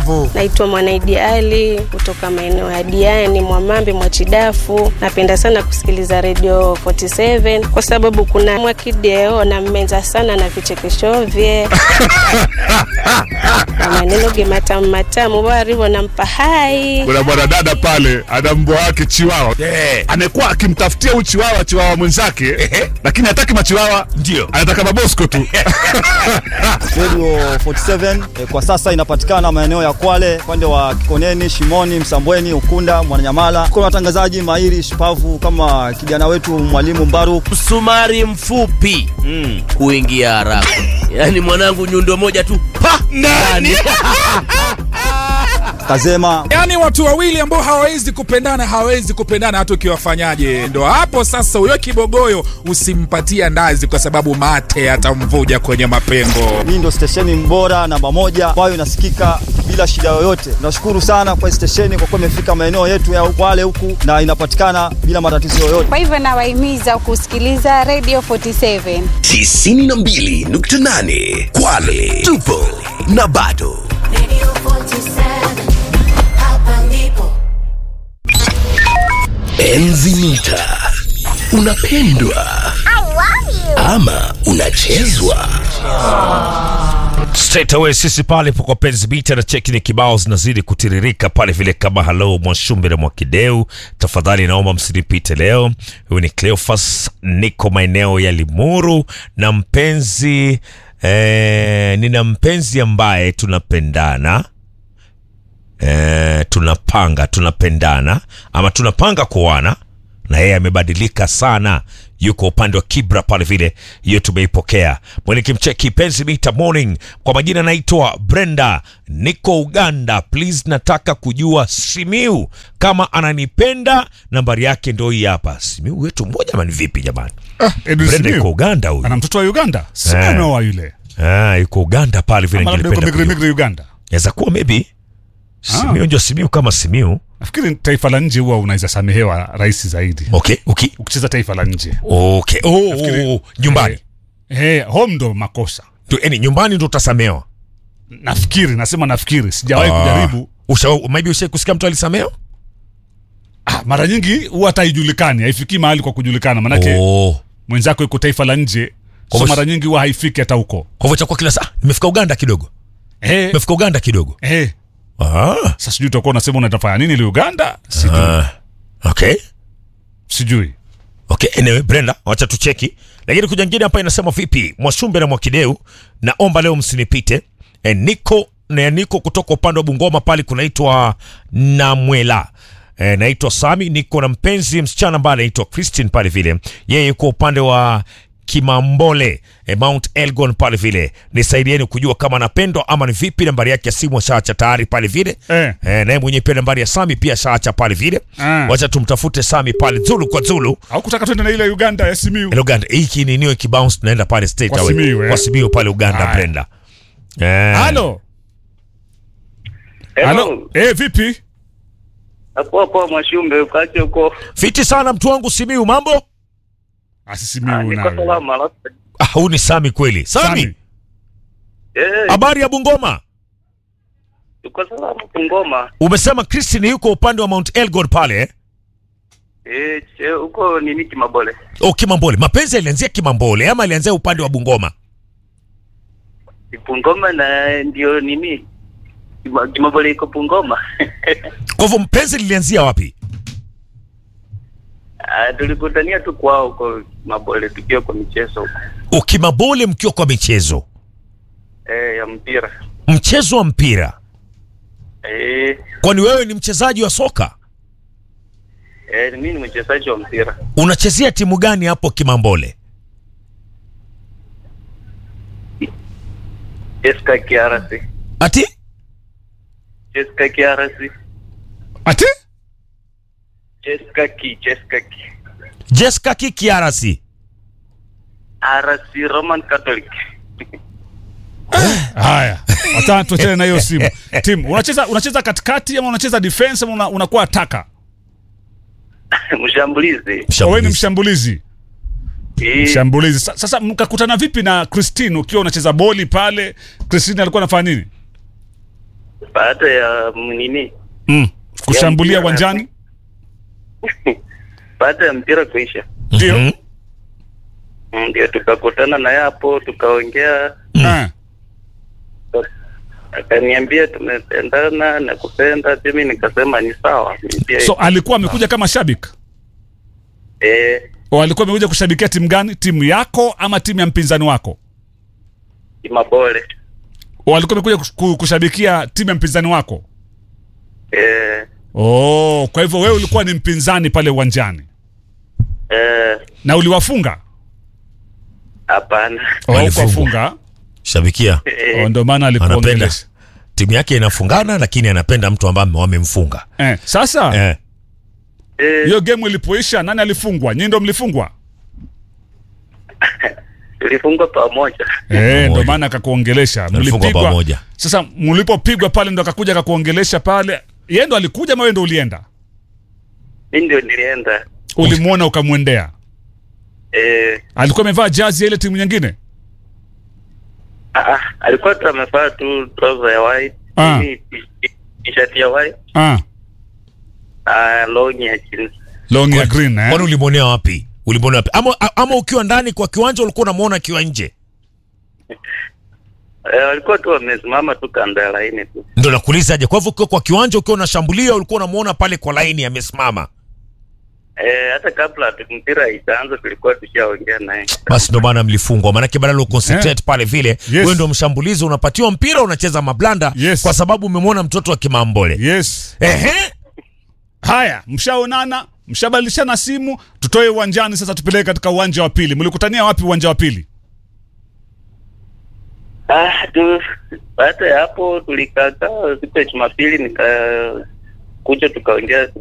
Bukavu. Naitwa Mwanaidi Ali kutoka maeneo ya Diani, Mwamambe, Mwachidafu. Napenda sana kusikiliza Radio 47 kwa sababu kuna Mwakideo na mmenza sana na vichekesho vye na maneno ge matamu matamu warivo nampa hai Kuna mwanadada pale ana mbwa wake chiwawa Eh. amekuwa akimtafutia huyu chiwawa chiwawa mwenzake, lakini hataki machiwawa, Ndio. anataka mabosko tu. Radio 47 eh, kwa sasa inapatikana maeneo ya Kwale, upande wa Kikoneni, Shimoni, Msambweni, Ukunda, Mwananyamala. Kuna watangazaji mahiri shupavu kama kijana wetu mwalimu Mbaru. msumari mfupi huingia haraka yaani mwanangu nyundo moja tu pa ndani Kazema yaani watu wawili ambao hawawezi kupendana hawawezi kupendana hata ukiwafanyaje ndo hapo sasa huyo kibogoyo usimpatia ndazi kwa sababu mate atamvuja kwenye mapengo hii ndio stesheni bora namba moja ambayo inasikika bila shida yoyote. Nashukuru sana kwa hii stesheni kwa kuwa imefika maeneo yetu ya Kwale huku na inapatikana bila matatizo yoyote. Kwa hivyo nawahimiza kusikiliza Radio 47. 92.8 Kwale tupo na bado enzi mita unapendwa ama unachezwa straight away sisi pale kwa penzi bita na cheki ni kibao zinazidi kutiririka pale vile kama halo mwashumbe na mwakideu tafadhali naomba msinipite leo huyu ni cleofas niko maeneo ya limuru na mpenzi eh, nina mpenzi ambaye tunapendana eh, tunapanga tunapendana ama tunapanga kuoana na yeye amebadilika sana yuko upande wa kibra pale vile hiyo tumeipokea mwenikimcheki penzi mita morning kwa majina naitwa brenda niko uganda please nataka kujua simiu kama ananipenda nambari yake ndo hii hapa simiu wetu mmoja mani vipi jamani Edwin brenda Simiyu. yuko uganda huyu ana mtoto wa Uganda, si Eh. ameoa yule, ah, yuko uganda pale vile ama labda yuko ningependa migri kujua. migri Uganda. Yaweza kuwa maybe simiu Ah. ndio simiu kama simiu Nafikiri taifa la nje huwa unaweza samehewa rahisi zaidi okay okay ukicheza taifa la nje. okay oh, oh, oh. nyumbani Eh, home ndo makosa. tu, yani nyumbani ndo utasamewa Nafikiri, nasema nafikiri, sijawahi kujaribu. Usha, maybe ushai kusikia mtu alisamewa Ah, mara nyingi huwa hata haijulikani, haifikii mahali kwa kujulikana, manake oh. mwenzako yuko taifa la nje, Kwa so hivyo- mara nyingi huwa haifiki hata huko. kwa hivyo itakuwa kila saa nimefika uganda kidogo Eh, nimefika uganda kidogo eh, ah. sasa sijui utakuwa unasema unatafanya nini ile Uganda, sijui, Ah. okay sijui. okay anyway brenda wacha tucheki lakini kuja ngine hapa inasema vipi mwashumbe na mwakideu naomba leo msinipite e, niko na niko kutoka upande wa bungoma pale kunaitwa namwela e, naitwa sami niko na mpenzi msichana ambaye anaitwa christine pale vile yeye yuko upande wa kimambole e, mount elgon pale vile nisaidieni kujua kama anapendwa ama ni vipi nambari yake ya simu ashaacha tayari pale vile Eh. e, naye mwenyewe pia nambari ya sami pia ashaacha pale vile Ah. wacha tumtafute sami pale zulu kwa zulu Au kutaka twende na ile Uganda ya Simiyu. Ile Uganda hiki ni niwe kibounce tunaenda pale state Kwa away. Simiyu, eh? kwa Simiyu pale Uganda Haya. Brenda eh Halo. Halo. Eh, vipi? Poa poa Mwashumbe, ukache huko. fiti sana mtu wangu Simiyu mambo Ah, si Simiyu Niko nawe. salama alafu. ah huyu ni Sami kweli Sami Sami. Eh, habari ya Bungoma uko salama Bungoma. umesema Christine yuko upande wa Mount Elgon pale eh? Eh, che- huko nini Kimabole. oh Kimambole mapenzi yalianzia Kimambole ama alianzia upande wa Bungoma Bungoma na ndio nini? Kima- Kimabole iko Bungoma. kwa hivyo mpenzi lilianzia wapi Ah, tulikutania tu kwao huko Kimabole tukiwa kwa michezo huko. oh Kimambole mkiwa kwa michezo Eh, ya mpira. mchezo wa mpira Eh, kwani wewe ni mchezaji wa soka eh mimi ni mchezaji wa mpira. unachezea timu gani hapo Kimambole Jessica Kiarasi. ati Jessica Kiarasi. Ati? Jessica Ki, Jessica Ki. Jessica Kikiarasi RC Roman Catholic. Haya. Hata tuachane na hiyo simu. Tim, unacheza unacheza katikati ama unacheza defense ama una- unakuwa ataka? Mshambulizi. Wewe ni mshambulizi. Eh, Mshambulizi. Sa- Sasa mkakutana vipi na Christine ukiwa unacheza boli pale? Christine alikuwa anafanya nini? baada ya mm, nini, mm. kushambulia mpira. uwanjani baada ya mpira kuisha, ndio Mhm. Mm, ndio tukakutana naye hapo tukaongea, Eh. akaniambia tumependana na kupenda, mimi nikasema ni sawa. Mimi pia- so alikuwa amekuja kama shabiki eh, o alikuwa amekuja kushabikia timu gani timu yako ama timu ya mpinzani wako Mabole o alikuwa amekuja kus- ku- kushabikia timu ya mpinzani wako eh, oh kwa hivyo wewe ulikuwa ni mpinzani pale uwanjani eh, na uliwafunga hapana oh, Walifungwa. kuwafunga shabikia eh, oh, ndio maana anapenda alikuongelesha timu yake inafungana lakini anapenda mtu ambaye wamemfunga eh, sasa eh. eh, hiyo game ilipoisha nani alifungwa nyinyi ndo mlifungwa tulifungwa pamoja eh, ndo maana akakuongelesha Mlifungwa mlipigwa pamoja. sasa mlipopigwa pale ndo akakuja akakuongelesha pale yeye ndo alikuja ama wewe ndo ulienda mi ndio nilienda ulimwona ukamwendea eh, alikuwa amevaa jazi ya ile timu nyingine ah, ah, alikuwa tu amevaa tu trouser ya white Ah. mimi t- t- t-shirt ya white ah, ah, long ya jeans long ya green eh? kwani ulimwonea wapi ulimwonea wapi ama, ama ukiwa ndani kwa kiwanja ulikuwa unamwona akiwa nje eh, walikuwa tu wamesimama tu kando ya laini tu ndo nakuulizaje kwa hivyo ukiwa kwa kiwanja ukiwa unashambulia ulikuwa unamwona pale kwa laini amesimama eh, hata kabla tu- mpira itaanza tulikuwa tushaongea naye basi ndo maana mlifungwa maanake badala uconcentrate pale vile Yes. wewe ndo mshambulizi unapatiwa mpira unacheza mablanda Yes. kwa sababu umemwona mtoto wa kimambole yes ehe haya mshaonana mshabadilishana simu tutoe uwanjani sasa tupeleke katika uwanja wa pili mlikutania wapi uwanja wa pili ah, tu baada ya hapo tulikakaa siku ya Jumapili nika kuja tukaongea